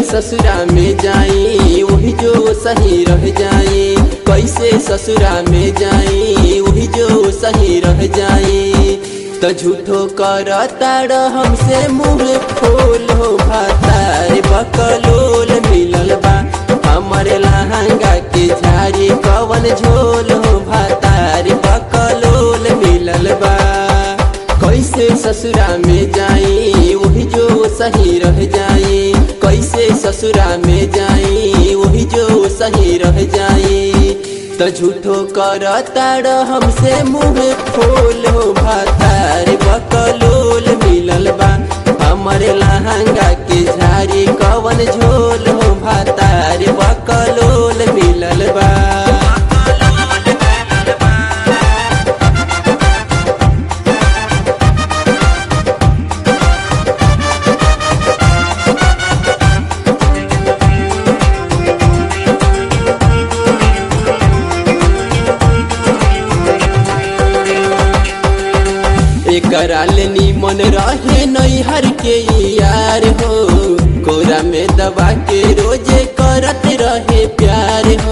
ससुरा में जाई वही जो सही रह जाई कैसे ससुरा में जाई वही जो सही रह जाई तो झूठो कर ताड़ हमसे मुँह खोल हो भातार बकलोल मिलल बा हमरे लहंगा के झाड़ी कवन झोल हो भातार बकलोल मिलल बा कैसे ससुरा में जाई वही जो सही रह जाई कैसे ससुरा में जाई वही जो सही रह जाई तो झूठो कर ताड़ हमसे मुँह खोल हो भातार बकलोल मिलल बा हमरे लहंगा के झाड़ी कवन झोल हो भातार बकलोल मिलल बा एकरा ले निमन रहे नैहर के यार हो कोरा में दबा के रोजे करत रहे प्यार हो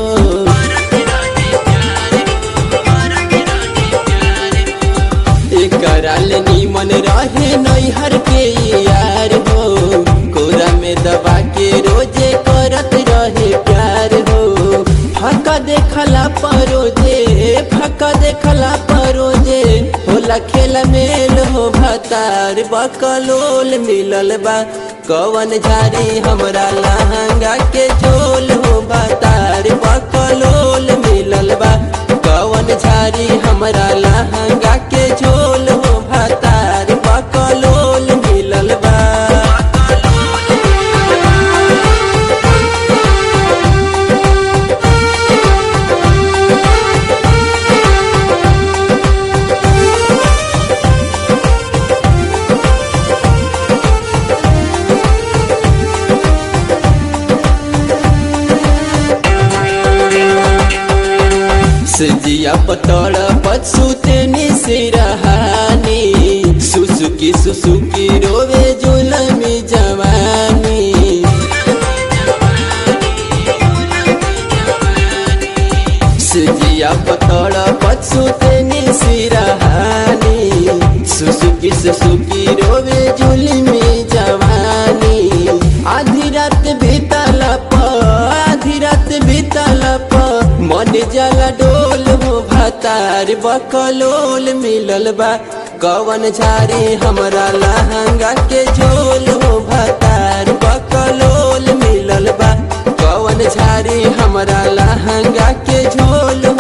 एकरा ले निमन रहे नैहर के यार हो कोरा में दबा के रोजे करत रहे प्यार हो फका देखला परोजे फका देखला परोजे होला खेल मेल हो भतार बकलोल मिलल बा कवन झारी हमरा लहंगा के झोल हो भतार बकलोल मिलल बा कवन झारी हमरा लहंगा के झोल हो भतार बकलोल मिलल बा सजिया पतड़ पछुते निसिरहानी सुसुकी सुसुकी रोवे जुलमी जवानी सजिया पतड़ पछुते निसिरहानी सुसुकी सुसुकी रोवे जुलमी जवानी आधी रात बीतला प आधी रात बीतला प मन जला डोल हो भातार बकलोल मिलल बा कवन झारी हमरा लहंगा के झोल हो भातार बकलोल मिलल बा कवन झारी हमरा लहंगा के झोल हो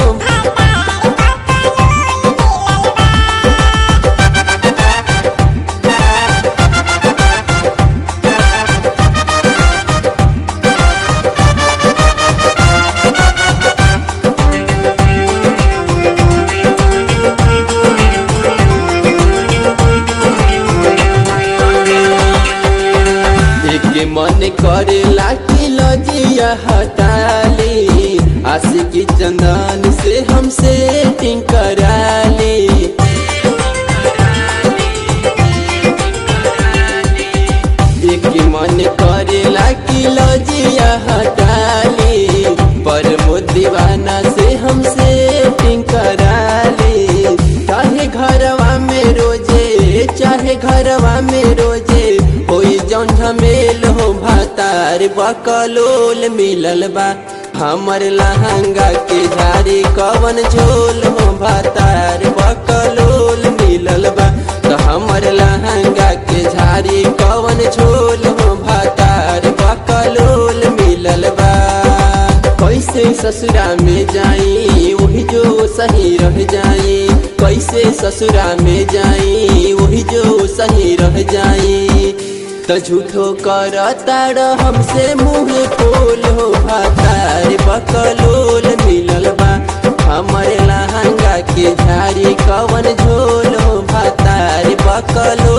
के मन करे लाठी लजिया हटाली आशिकी चंदन से हमसे टिंग कराली एक मन करे लाठी लजिया हटाली पर दीवाना से हमसे टिंग कराली चाहे घरवा में रोजे चाहे घरवा में रोजे होई जौन झमेल हो भातार बकलोल मिलल बा हमर लहंगा के झाड़ी कवन झोल हो भातार बकलोल मिलल बा तो हमर लहंगा के झाड़ी कवन झोल हो भातार बकलोल मिलल बा कैसे ससुरा में जाई वही जो सही रह जाई कैसे ससुरा में जाई वही जो सही रह जाई तो झूठो कर ताड़ हमसे मुँह खोल हो भातार बकलोल मिलल बा हमरे लहंगा के झाड़ी कवन झोल हो भातार बकलोल